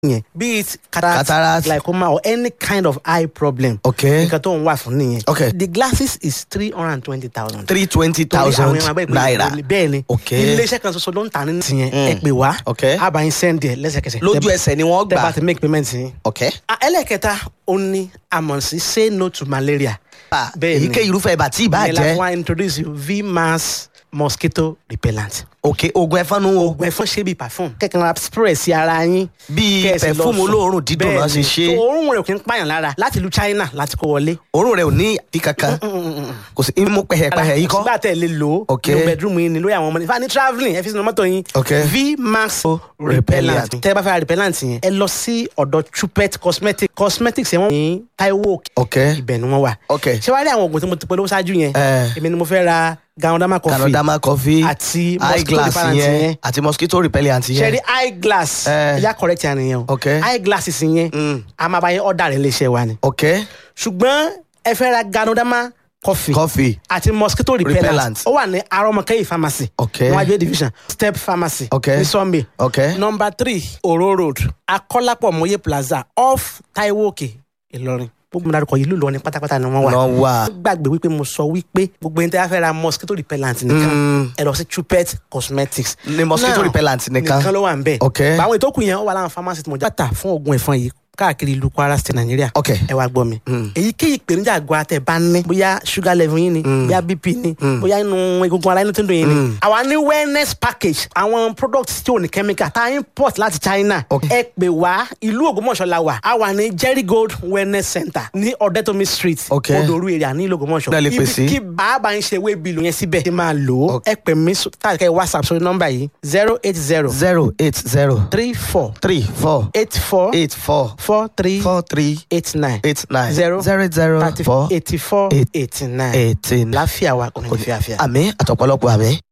yẹn be it cataract, Cataract. glaucoma or any kind of eye problem. Okay. nǹkan tó ń wà fún nìyẹn. Okay. the glasses is three hundred and twenty thousand. three twenty thousand naira. bẹ́ẹ̀ ni Okay. iléeṣẹ́ kan ṣoṣo ló ń tà ní tiyẹn ẹ pè wá Okay. a bá yín send ẹ lẹ́sẹ̀kẹsẹ̀ lójú ẹsẹ̀ ni wọ́n tẹ́ bá gbà. ti make payment yín. ok. Ah, ẹlẹ́kẹta ó ní àmọ̀sí say no to malaria. Ah, Bẹ́ẹ̀ ni. èyíkéyìí irúfẹ́ ibà tí ìbá Ìyẹn la jẹ́. fún wa introduce you vmax mosquito repellent. ok oògùn ẹ̀fọn nu o. oògùn ẹ̀fọn ṣe bíi perfume kẹ̀kẹ́ ra spray sí ara yín. Bíi Kẹ́ ẹ sì lọ perfume sùn. olóòórùn dídùn Bẹ́ẹ̀ náà ṣe ni. ṣe. So, òórùn rẹ̀ kì í pààyàn lára láti ìlú China láti kó wọlé. òórùn rẹ̀ ò ní ìdí kankan. kò sí imú pẹ̀hẹ̀pẹ̀hẹ̀ yìí kọ́. sígbà tẹ̀ lè lò ó Ok. nínú bedroom yín ni lórí àwọn ọmọ ní fani travelling ẹ fi sínú mọ́tò yín Ok. vmax Repellent. repellent tẹ́ ẹ bá fẹ́ ra repellent yẹn ẹ lọ sí ọ̀dọ̀ chupet cosmetics cosmetics yẹn wọ́n ní Taiwo Ok. ibẹ̀ ni wọ́n wà Ok. ṣé wàá rí àwọn oògùn tí mo ti polówó ṣáájú yẹn Eh. èmi ni mo fẹ́ ra ganodama coffee canadama coffee àti eye mosquito glass repellent yẹn yẹn àti mosquito repellent ṣe yẹn. rí eye glass Eh. ẹ̀yà correct yẹn nìyẹn o Ok. eye glasses yẹn Mm. a máa bá yẹn ọ̀dà rẹ̀ léṣe wa ni ok ṣùgbọ́n ẹ fẹ́ ra ganodama coffee coffee àti mosquito repellent Repellent. ó wà ní arọmọkẹyì pharmacy Ok. níwájú A division step pharmacy Ok. ní sunday ok number three oro road akọ́lápọ̀ mọ́yé plaza off taiwo òkè ìlọrin gbogbo mi dárúkọ yìí ló lọ ní pátápátá ni wọ́n wà náà wà. gbàgbé wípé mo sọ wípé gbogbo ẹni tí a fẹ́ ra mosquito repellent nìkan Mm. ẹ lọ sí chupet cosmetics Ní mosquito Now, repellent nìkan. nìkan ló wà ń bẹ̀ Ok. báwọn ìtókù yẹn ó wà láwọn pharmacy tí mo já bàtà fún oògùn ẹ̀fọn yìí káàkiri ìlú kwara state nàìjíríà Ok. ẹ wá gbọ́ mi èyíkéyìí ìpèníjà àgọ́ àtẹ̀ bá ní bóyá sugar level yín ni bóyá bp ni bóyá inú egungun ara inú tó ń dùn yín ni àwa ní wellness package àwọn products tí ò ní chemical tá a import láti china Ok. ẹ pè wá ìlú ògbómọ̀ṣọ́ la wà a wà ní jerry gold wellness center ní ọ̀dẹ́tọ̀mí street Ok. odòru area ní ìlú ògbómọ̀ṣọ́ Náà lè pè sí. kí bàbá ń ṣe wé bìlù yẹn síbẹ̀ ṣe máa lò ó Ok. ẹ pè mí káàkiri whatsapp sórí nọ́mbà yìí zero eight zero zero eight zero three four three four eight four eight four four three four three eight nine eight nine zero zero zero thirty four eighty four eight- eighty nine eighteen. láfíà wa kò ní fi àfíà. àmì àtọ̀pọ̀lọpọ̀ àmì.